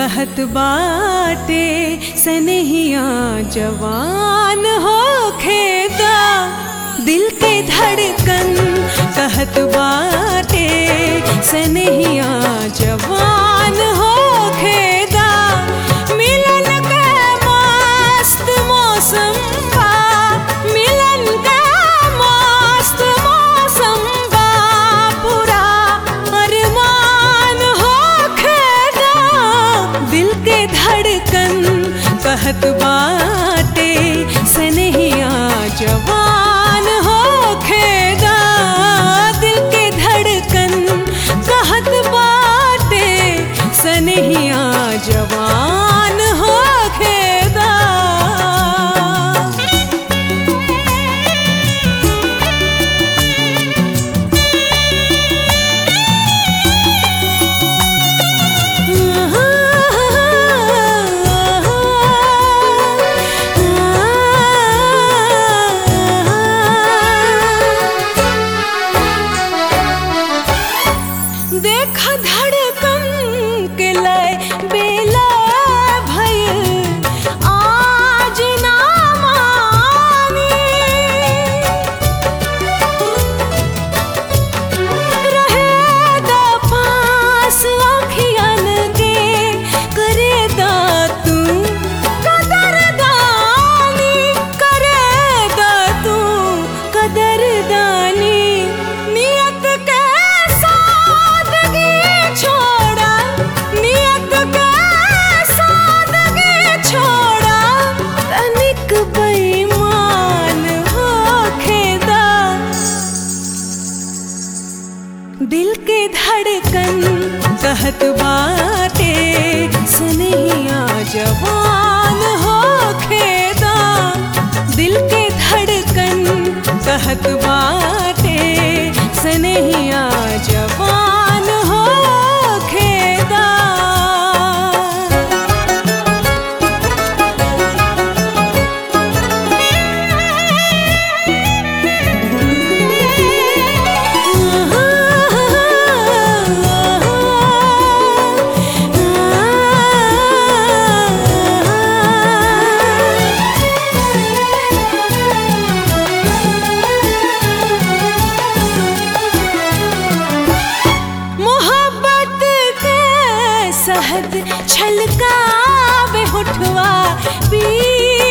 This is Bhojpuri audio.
कहत बाटे सनहिया जवान हो खेदा दिल के धड़कन कहत बाटे सनहिया जवान हो खेदा मिलन के मस्त मौसम बा मिलन के मस्त मौसम बा पूरा अरमान हो खेदा दिल के धड़कन कहत बाटे सनहिया जवान हो खेदा दिल के धड़कन कहत बाटे सनहिया जवान हो खेदा देखा धड़कन के लय बेला भइल आज ना मानी रहेगा पास अखियन के करेगा तू कदरदानी करेगा तू कदरदानी नियत के सादगी छोड़ा नियत के सादगी छोड़ा तनिक बेईमान होखेदा दिल के धड़कन कहत बाटे सनहिया जवान हो खेदा दिल के धड़कन कहत बाटे सनहिया जवान हो खेदा मोहब्बत के सहद छलकावे होठवा पी